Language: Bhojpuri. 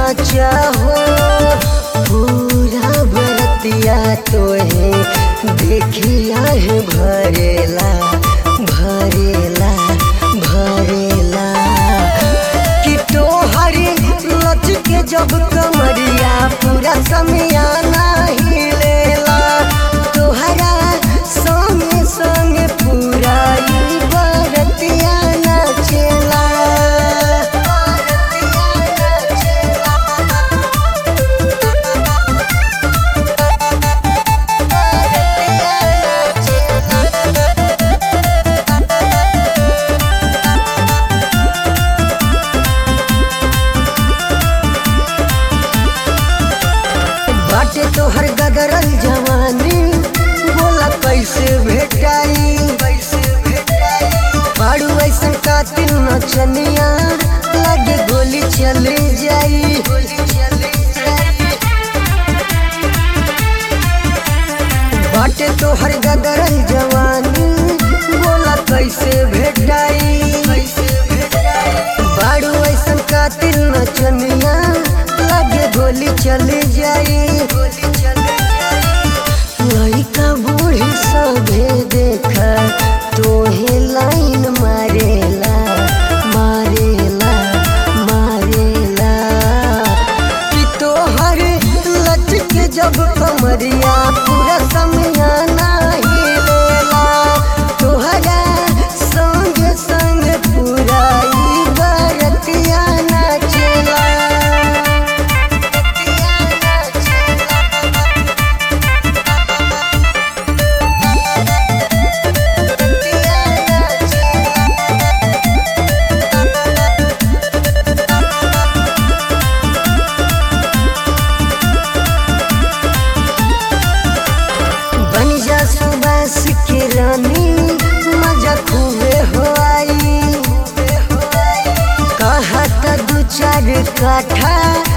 नाचा हो पूरा बरतिया तोहे देखिया है भरेला भरेला भरेला कि तोहरी लच के जब कमरिया पूरा समियाना हिलेला तोहरा संगे संगे पूरा ई बरतिया नाचेला बाटे तोहर गदरल जवानी बोला कैसे भेटाई कैसे भेटाई बाड़ू ऐसन कातिल नचनिया लगे गोली चले जाई गोली चले जाई बाटे तोहर गदरल जवानी बोला कैसे भेटाई कैसे भेटाई बाड़ू ऐसन कातिल नचनिया लगे गोली चले जाई गोली चले जाई लइका बूढ़ी सभे देखा तोहे लाइन मारेला मारेला मारेला कि तोहर लच के जब कमरिया पूरा समियाना हिलेला तोहरा संग संग पूरा ई बरतिया नाचेला बरतिया नाचेला बरतिया नाचेला बन जा सुबास के रानी मजा खूबे हो आई कहा दू चार काठा